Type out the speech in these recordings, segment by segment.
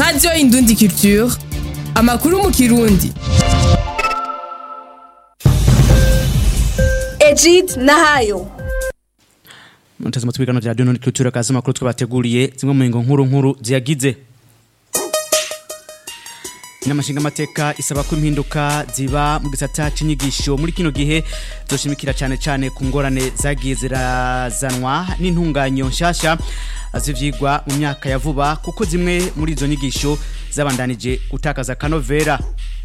radiyo indundi culture amakuru mu kirundi Ejid Nahayo mutazima tubigano vya Dunon Culture kazi makuru twabateguriye zimwe mu ngo nkuru nkuru ziyagize Inamashinga mateka isaba ko impinduka ziba mu gisata c'inyigisho muri kino gihe zoshimikira cyane cyane ku ngorane zagiye zirazanwa n'intunganyo nshasha zivyigwa mu myaka ya vuba kuko zimwe muri izo nyigisho zabandanije gutakaza kanovera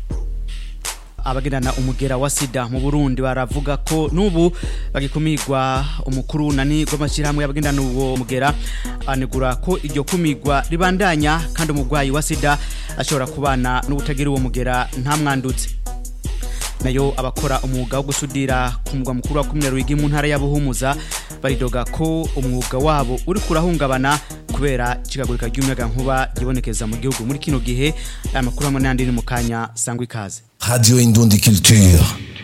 abagendana umugera wa sida mu Burundi baravuga ko nubu bagikumirwa umukuru nani rw'amashyirahamwe y'abagendana uwo mugera anegura ko iryo kumirwa ribandanya kandi umurwayi wa sida ashobora kubana n'ubutagira uwo mugera nta mwandutse nayo abakora umwuga wo gusudira ku mugwa mukuru wa kumwe ruigi mu ntara ya Buhumuza baridoga ko umwuga wabo uri kurahungabana kubera ikigagurika ry'umuyaga nkuba gibonekeza mu gihugu muri kino gihe aya makuru hamwe n'andi ni mu kanya sangwa ikaze Radio Indundi Culture.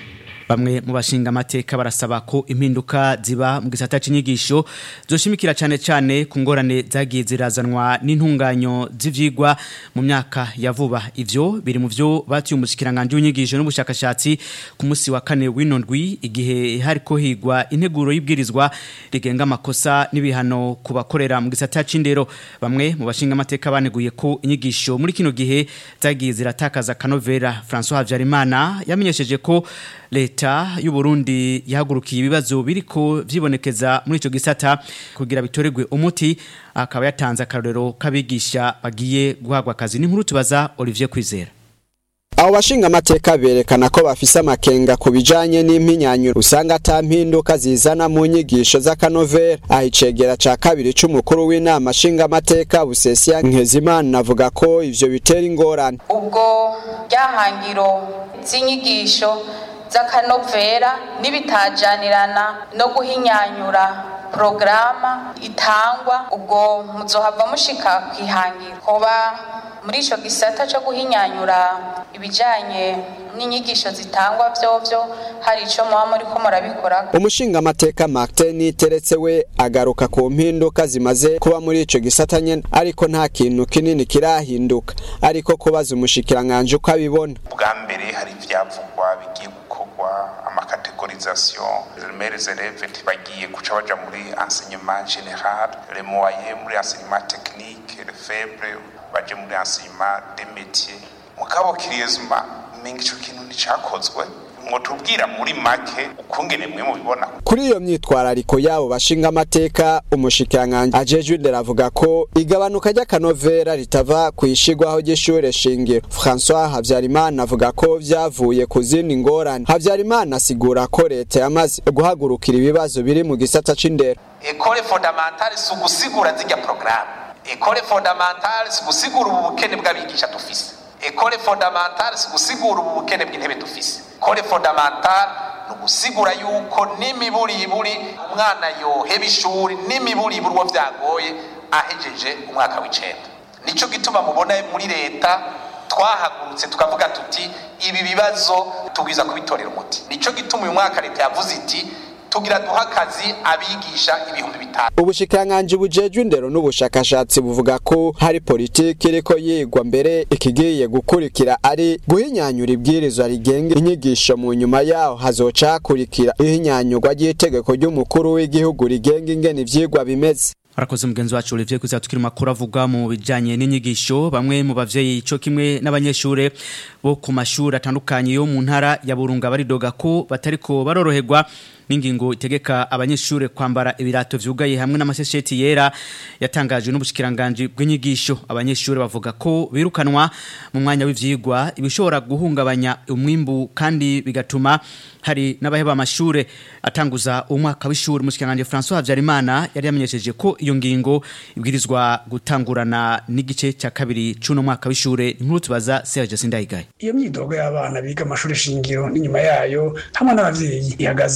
bamwe mu bashinga amateka barasaba ko impinduka ziba mu gisata c'inyigisho zoshimikira cyane cyane ku ngorane zagiye zirazanwa n'intunganyo z'ivyigwa mu myaka ya vuba ivyo biri mu vyo batiye umushikiranganje w'inyigisho n'ubushakashatsi ku musi wa kane w'inondwi igihe hariko higwa integuro y'ibwirizwa rigenga amakosa n'ibihano ku bakorera mu gisata c'indero bamwe mu bashinga amateka baneguye ko inyigisho muri kino gihe zagiye ziratakaza kanovera François Habyarimana yamenyesheje ko leta y'u Burundi yahagurukiye ibibazo biriko vyibonekeza muri ico gisata kugira bitoregwe umuti akaba yatanze akarorero kabigisha bagiye guhagwa akazi n'inkuru tubaza Olivier Kwizera abo bashinga amateka berekana ko bafise amakenga ku bijanye n'impinyanyuro usanga ata mpinduka zizana mu nyigisho z'akanovera aho icegera ca kabiri c'umukuru w'inama nshinga amateka busesiya nkezimana avuga ko ivyo bitera ingorane ubwo ryahangiro z'inyigisho z'akanovera n'ibitajanirana no guhinyanyura porogaramu itangwa ubwo muzohava mushika kwihangira hoba muri ico gisata co guhinyanyura ibijanye n'inyigisho zitangwa vyovyo hari ico muba muriko murabikora umushinga amateka Martin teretse we agaruka ku mpinduka zimaze kuba muri ico gisata nyene ariko nta kintu kinini kirahinduka ariko kubaza umushikiranganje uko abibona bwa mbere hari ivyavugwa bigiye gukorwa amakategorisation les élèves ntibagiye guca baja muri enseignement général les moyens muri enseignement technique les faibles baje muri enseignement des métiers mugabo kiriyezuma umenga ico kintu nticakozwe mwotubwira muri make ukungene mwe mubibona kuri iyo myitwarariko yabo bashinga amateka umushikiranganje ajejwe indero avuga ko igabanuka ry'akanovera ritava ku ishigwaho ry'ishure shingiro François Havyarimana avuga ko vyavuye ku zindi ngorane Havyarimana asigura ko leta yamaze guhagurukira ibibazo biri mu gisata c'indero école fondamentale si ugusigura zirya programme école fondamentale si ugusigura ubu bukene bw'abigisha dufise école fondamentale si ugusigura ubu bukene bw'intebe dufise école fondamentale ni ugusigura yuko n'imiburiburi umwana yoheba ishuri n'imiburiburi uwo vyagoye ahejeje umwaka w'icenda nico gituma mubona muri leta twahagurutse tukavuga tuti ibi bibazo tubwiza kubitorera umuti nico gituma uyu mwaka leta yavuze iti tugira duha akazi abigisha ibihumbi bitanu ubushikiranganje bujejwe indero n'ubushakashatsi buvuga ko hari politiki iriko yigwa mbere ikigiye gukurikira ari guhinyanyura ibwirizwa rigenga inyigisho mu nyuma yaho hazoca hakurikira ihinyanyurwa ry'itegeko ry'umukuru w'igihugu rigenga ingene ivyigwa bimeze Arakoze mugenzi wacu Olivier kuza tukiri makuru avuga mu bijanye n'inyigisho bamwe mu bavyeyi ico kimwe n'abanyeshure bo ku mashuri atandukanye yo mu ntara ya Burunga baridoga ko batariko baroroherwa n'ingingo itegeka abanyeshure kwambara ibirato vyugaye hamwe n'amasesheti yera yatangajwe n'ubushikiranganje bw'inyigisho abanyeshure bavuga ko birukanwa mu mwanya w'ivyigwa ibishobora guhungabanya umwimbu kandi bigatuma hari n'abaheba amashure atanguza umwaka w'ishuri mushikiranganje François Havyarimana yari yamenyesheje ko iyo ngingo ibwirizwa gutangurana n'igice cya kabiri c'uno mwaka w'ishure inkuru tubaza Serge Sindayigaye iyo myidogo y'abana biga amashuri shingiro n'inyuma yayo hamwe n'abavyeyi ihagaze kuyi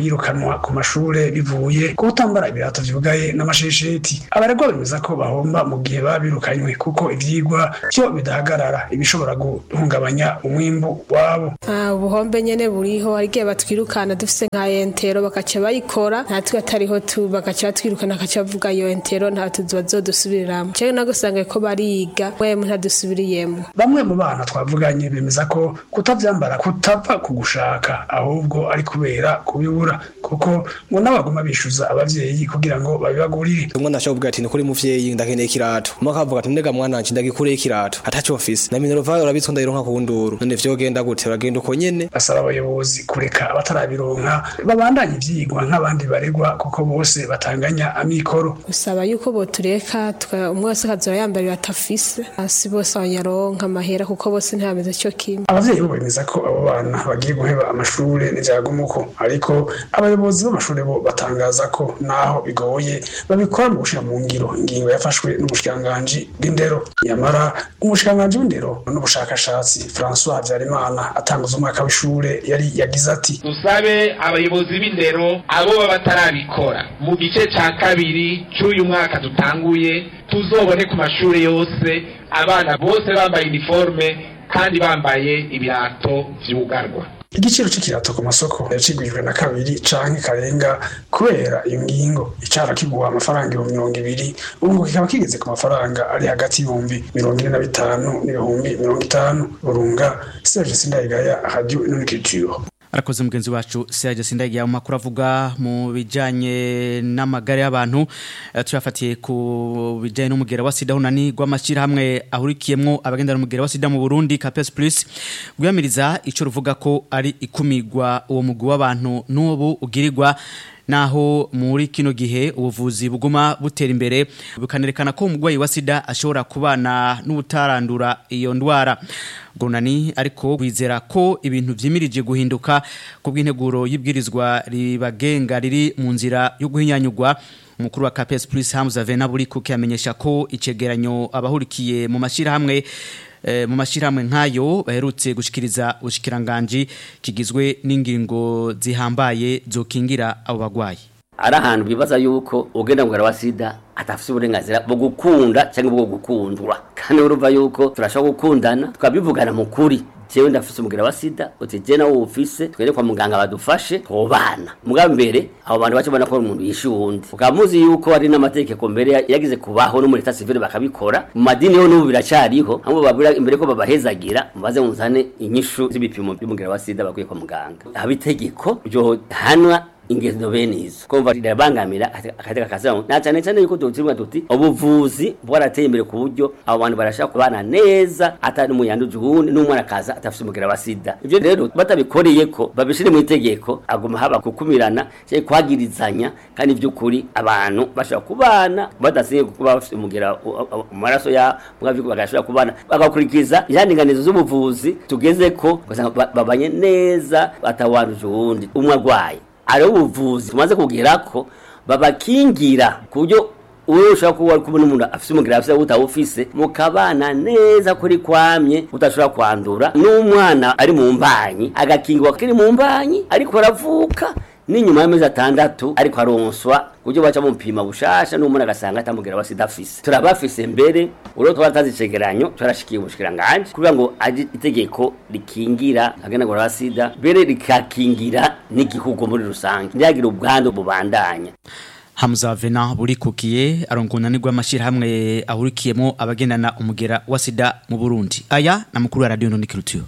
birukanwa ku mashure bivuye ku kutambara ibirato vyugaye n'amashesheti abaregwa bemeza ko bahomba mu gihe baba birukanywe kuko ivyigwa vyo bidahagarara ibishobora guhungabanya umwimbu wabo Ah, ubuhombe nyene buriho hari igihe batwirukana dufise nka entero bakaca bayikora natwe atariho tu bakaca batwirukana bakaca bavuga iyo entero nta tuzi bazodusubiriramwo cewe nagusanga ko bariga mwemwe ntadusubiriyemwo bamwe mu bana twavuganye bemeza ko kutavyambara kutava ku gushaka ahubwo ari kubera kubibura kuko ngo n'abaguma bishuza abavyeyi kugira ngo babibagurire umwana ashobora kuvuga ati nikuri muvyeyi ndakeneye ikirato umwe akavuga ati ndega mwana wanje ndagikureye ikirato ataco mfise na minerva urabitswe ndayironka ku nduru none vyogenda gute bagenda uko nyene basaba abayobozi kureka abatarabironka babandanye ivyigwa nk'abandi baregwa kuko bose batanganya amikoro gusaba yuko botureka tuka- umwe wese akazoba yambara ibirato afise hasi bose abanyaronka amahera kuko bose ntibameze co kimwe abavyeyi bo bemeza ko abo bana bagiye guheba amashure n'ivyagumuko ariko abayobozi b'amashure bo batangaza ko naho bigoye babikora mu gushira mu ngiro ingingo yafashwe n'umushikiranganji bw'indero nyamara umushikiranganji w'indero n'ubushakashatsi François Habyarimana atanguza umwaka w'ishure yari yagize ati dusabe abayobozi b'indero abo baba batarabikora mu gice ca kabiri c'uyu mwaka dutanguye tuzobone ku mashuri yose abana bose bambaye iniforme kandi bambaye ibirato vyugarwa igiciro c'ikirato ku masoko yacigwijwe na kabiri canke karenga kubera iyo ngingo icara kigura amafaranga ibihumbi mirongo ibiri ubu ngo kikaba kigeze ku mafaranga ari hagati y'ibihumbi mirongo ine na bitanu n'ibihumbi mirongo itanu burunga serge sindayigaya radio inoniculture arakoze mugenzi wacu Serge Sindagiya mu makuru avuga mu bijanye n'amagare y'abantu eh, tuyafatiye ku bijanye n'umugera wa sida hunani rw'amashyira hamwe ahurikiyemwo abagendana umugera wa sida mu Burundi Capes Plus gwamiriza ico ruvuga ko ari ikumigwa uwo mugwi w'abantu n'ubu ugirirwa naho muri kino gihe ubuvuzi buguma butera imbere bukanerekana ko umurwayi wa sida ashobora kubana n'ubutarandura iyo ndwara gunani ariko wizera ko ibintu vyimirije guhinduka ku bw'integuro y'ibwirizwa ribagenga riri mu nzira yo guhinyanyurwa umukuru wa KPS Plus Hamza Vena buri kuko yamenyesha ko icegeranyo abahurikiye mu mashirahamwe eh, mu mashirahamwe nkayo baherutse gushikiriza ubushikiranganje kigizwe n'ingingo zihambaye zokingira abo bagwayi ari ahantu bibaza yuko ugenda mugara wa sida atafite uburenganzira bwo gukunda cyangwa bwo gukundwa kandi urumva yuko turashobora gukundana tukabivugana mu kuri jewe ndafise umugera wa sida uti je nawe ufise twere kwa muganga badufashe twobana mugabo mbere abo bantu bace bona ko ari umuntu yishe uwundi ukaba muzi yuko ari n'amategeko mbere yagize kubaho no muri leta civile bakabikora mu madini yo n'ubu biracariho hamwe babwira imbere ko babahezagira mubaze muzane inyishu z'ibipimo by'umugera wa sida bakwiye kwa muganga haba itegeko ryo hanwa ingendo bene izo kumva rirabangamira akateka kazamu na cyane cyane yuko tutirwa tuti ubuvuzi bwarateye imbere ku buryo abo bantu barashaka kubana neza atari umuyanduje uwundi n'umwana akaza atafite umugera wa sida ibyo rero batabikoreye ko babishire mu itegeko aguma haba kukumirana cyangwa kwagirizanya kandi by'ukuri abantu bashobora kubana badasiye kuba bafite umugera mu maraso ya mugabo bagashobora kubana bagakurikiza ihandinganizo z'ubuvuzi tugeze ko ugasanga babanye neza atawanduje uwundi umwe arwaye ari ubuvuzi tumaze kugera ko babakingira ku buryo uwo ushobora kuba ari kubona umuntu afite umugera afite utawufise mukabana neza kuri kwamye udashobora kwandura n'umwana ari mu mbanyi agakingirwa kiri mu mbanyi ariko aravuka n'inyuma y'amezi atandatu ariko aronswa kuburyo baca mupima bushasha n'umuntu agasanga atamugera wa sida afise turabafise mbere urwo twaratanze icegeranyo turashikiye ubushikiranganje kugira ngo aje itegeko rikingira aganagura wa sida mbere rikakingira n'igihugu muri rusange ntihagire ubwandu bubandanya Hamza Vena burikukiye arongona nigwa amashirahamwe ahurikiyemo abagendana umugera wa sida mu Burundi aya na mukuru wa radio Ndundi Culture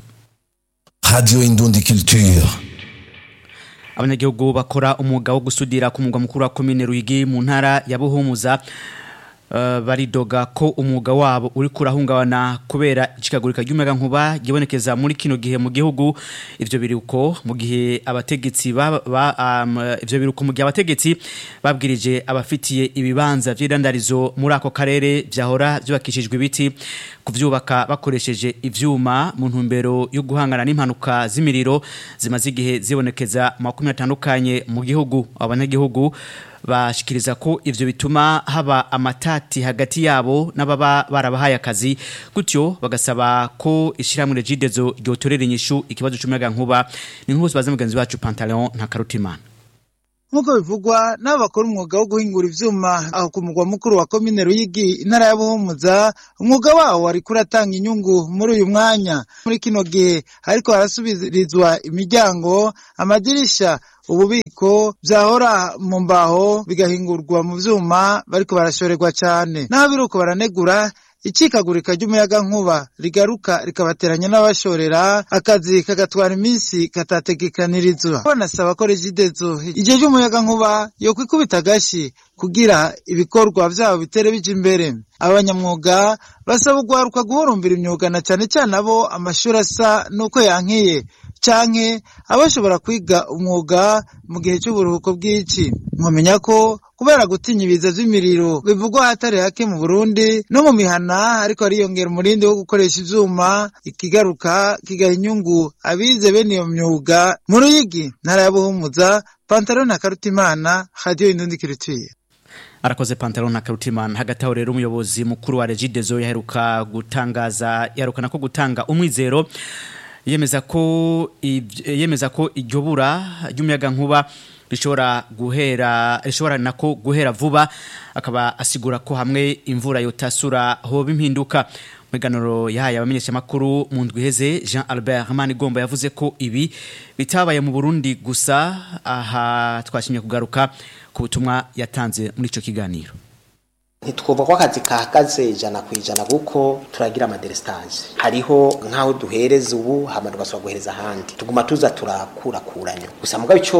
Radio Indundi Culture abanyagihugu bakora umwuga wo gusudira ku mugwa mukuru wa komine Ruyigi mu ntara ya Buhumuza uh, baridoga ko umwuga wabo uri kurahungabana kubera ikikagurika ry'umuyaga nkuba gibonekeza muri kino gihe mu gihugu ivyo biruko mu gihe abategetsi ba, ba um, ivyo biruko mu gihe abategetsi babwirije abafitiye ibibanza vy'irandarizo muri ako karere vyahora vyubakishijwe ibiti kuvyubaka bakoresheje ivyuma mu ntumbero yo guhangana n'impanuka z'imiriro zimaze igihe zibonekeza mu makumyabiri atandukanye mu gihugu abanyagihugu bashikiriza ko ivyo bituma haba amatati hagati yabo n'ababa barabahaye akazi gutyo bagasaba ko ishiramwe regidezo ryotorera inyishu ikibazo c'umuyaga nkuba ni nk'uko baza mugenzi wacu Pantaleon nta karutimana nk'uko bivugwa n'abo bakora umwuga wo guhingura ivyuma aho ku mugwa mukuru wa komine Ruyigi intara ya Buhumuza umwuga wawo wariko uratanga inyungu muri uyu mwanya muri kino gihe ariko harasubirizwa imiryango amadirisha ububiko vyahora mu mbaho bigahingurwa mu vyuma bariko barashorerwa cane naho biruko baranegura icikagurika ry'umuyaga nkuba rigaruka rikabateranya n'abashorera akazi kagatwara iminsi katategekanirizwa banasaba ko regidezo igihe ry'umuyaga nkuba yo kwikubita agashi kugira ibikorwa vyabo bitere bija imbere abanyamwuga basaba ugwaruka guhurumbira imyuga na cane cane abo amashuri asa n'uko yankiye canke abashobora kwiga umwuga mu gihe c'uburuhuko bw'ici mwamenya ko kubera gutinya ibiza vy'imiriro bivugwa hatari hake mu Burundi no mu mihana ariko ariyongera umurindi wo gukoresha ivyuma ikigaruka kigaha inyungu abize bene iyo myuga mu Ruyigi ntara ya Buhumuza Pantaro na Karutimana Radio Indundi Kirituye arakoze pantaro na karutimana hagati aho rero umuyobozi mukuru wa regidezo yaheruka gutangaza yarukana ko gutanga umwizero yemeza ko yemeza ko iryo bura ry'umuyaga nkuba rishobora guhera rishobora nako guhera vuba akaba asigura ko hamwe imvura yotasura hoba impinduka Meganoro yahaye abamenyesha makuru mu ndwi heze Jean Albert Manigomba yavuze ko ibi bitabaye mu Burundi gusa aha twashimye kugaruka ku butumwa yatanze muri ico kiganiro ntitwumva ko akazi kahagaze ijana ku ijana kuko turagira amaderesitaje hariho nk'aho duhereza ubu hama tugasubira guhereza ahandi tuguma tuza turakurakuranya gusa mugabo icyo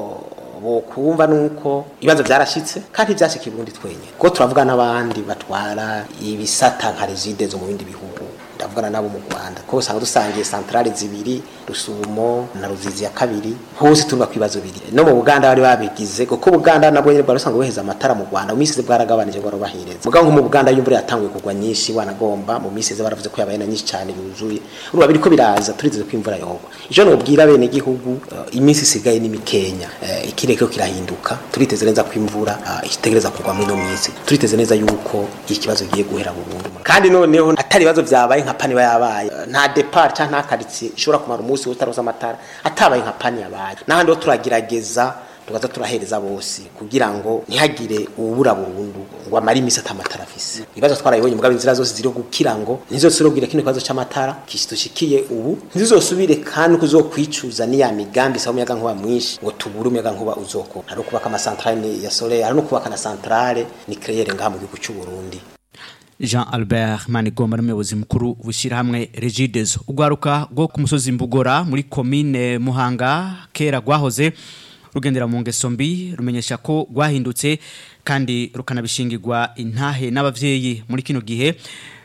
bokumva nuko ibibazo byarashitse kandi byashika Burundi twenyine ko turavuga n'abandi batwara ibisata nka regide zo mu bindi bihugu ndavugana nabo mu Rwanda ko usanga dusangiye centrale zibiri rusumo na ruzizi ya kabiri hose tuvuga kwibazo biri no mu Buganda bari babigize kuko Buganda nabwo nyine bari usanga boheza amatara mu Rwanda mu minsi bwaragabanije bwo bahereza mugabo nko mu Buganda y'imvura yatanguye kugwa nyinshi wanagomba mu minsi baravuze ko yabaye na nyinshi cyane yuzuye urumva biriko biraza turizeze ko imvura yogwa ijo no bwira bene gihugu uh, iminsi isigaye ni mikenya uh, ikireko kirahinduka turiteze neza ko imvura uh, itegereza kugwa muri no minsi turiteze neza yuko ikibazo giye guhera burundu kandi noneho atari ibibazo vyabaye nka pani yabaye nta depart cyangwa nta quartier ishobora kumara umunsi utaroza amatara atabaye nka pani yabaye n'ahandi ho turagerageza tugaza turahereza bose kugira ngo ntihagire ubura burundu ngo amare imisi atamatara afise ibibazo twarabibonye mugabo inzira zose ziri gukira ngo ntizosubire kino kibazo c'amatara kishitushikiye ubu ntizosubire kandi kuzokwicuza niya migambi sa umuyaga nkuba mwinshi ngo tubure umuyaga nkuba uzoko hari kubaka amasantrale ya solaire hari no kubaka na centrale nucléaire ngaha mu gihugu cy'u Burundi Jean Albert Manigomba n'umuyobozi mukuru wishira hamwe Regidezo ugwaruka rwo ku musozi Mbugora muri commune Muhanga kera gwahoze rugendera mu ngeso mbi rumenyesha ko rwahindutse kandi rukanabishingirwa intahe n'abavyeyi muri kino gihe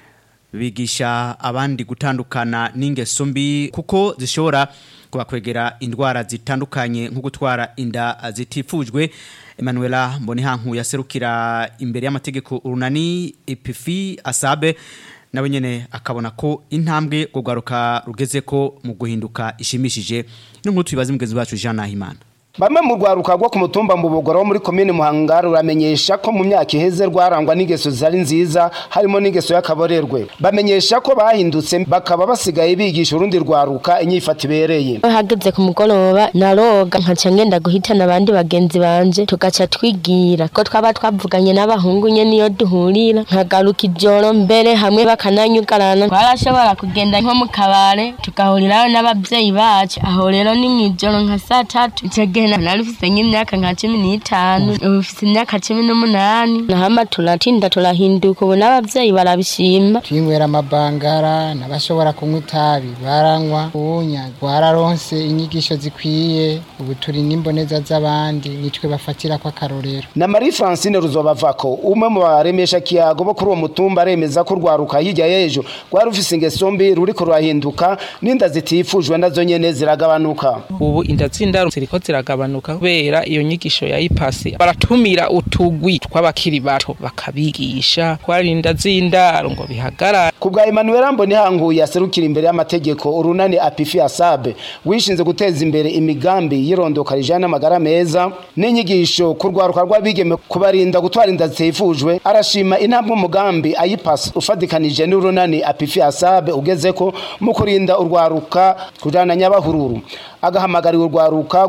bigisha abandi gutandukana n'ingeso mbi kuko zishobora kubakwegera indwara zitandukanye nko gutwara inda zitifujwe Emanuela Mbonihanku yaserukira imbere y'amategeko urunani Epifi Asabe nawe nyene akabona ko intambwe kugaruka rugeze ko mu guhinduka ishimishije n'inkuru tubibaze mugenzi wacu Jean Nahimana Bamwe mu rwaruka rwo ku mutumba mbubogoro wo muri komine Muhanga ruramenyesha ko mu myaka iheze rwarangwa n'ingeso zari nziza harimo n'ingeso y'akaborerwe bamenyesha ko bahindutse bakaba basigaye bigisha urundi rwaruka inyifata ibereye hageze ku mugoroba naroga nkaca ngenda guhitana abandi bagenzi banje tugaca twigira ko twaba twavuganye n'abahungu nye niyo duhurira nkagaruka ijoro mbere hamwe bakananyugarana twarashobora kugenda nko mu kabare tugahurirayo n'abavyeyi bacu aho rero ni mw'ijoro nka saa tatu gena nari mfise nk'imyaka nka cumi n'itanu ubu mfise imyaka cumi n'umunani nahama turatinda turahinduka ubu n'abavyeyi barabishima twinywera amabangara n'abashobora kunywa itabi baranywa ubunya twararonse inyigisho zikwiye ubu turi n'imboneza z'abandi nitwe bafatira ko akarorero na Marie Francine Ruzobavako umwe mu baremesha kiyago bo kuri uwo mutumba aremeza ko rwaruka hirya y'ejo rwari rufise ingeso mbi ruriko rurahinduka n'inda zitifujwe nazo nyene ziragabanuka ubu inda z'indaro ziriko ziragabanuka kubera iyo nyigisho ya ipasi baratumira utugwi tw'abakiri bato bakabigisha twarinda z'indaro ngo bihagarare ku bwa Emmanuel Mbonihanku yaserukira imbere y'amategeko urunani Apifi Asabe wishinze guteza imbere imigambi yirondoka rijana n'amagara meza n'inyigisho ku rwaruka rw'abigeme kubarinda gutwara inda zitifujwe arashima intambwe umugambi ayipasi ufadikanije n'urunani Apifi Asabe ugezeko mu kurinda urwaruka kujana nyabahururu agahamagarira urwaruka guhurumbira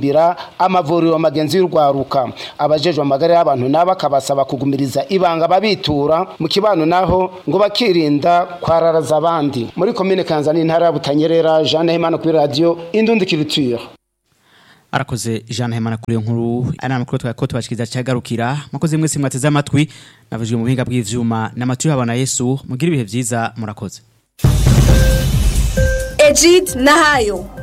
guhurumbira amavuriro magenzi y'urwaruka abajejwe amagara y'abantu nabo akabasaba kugumiriza ibanga babitura mu kibano naho ngo bakirinda kwararaza abandi muri komine kanzani intara ya butanyerera jeanne hemana kuri radiyo indundi culture arakoze Jean Hemana kuri iyo nkuru ari amakuru twako tubashikiriza cyagarukira makoze mwese mwateze amatwi navujwe mu buhinga bw'ivyuma n'amatwi y'abana Yesu mugira ibihe vyiza murakoze Ejid Nahayo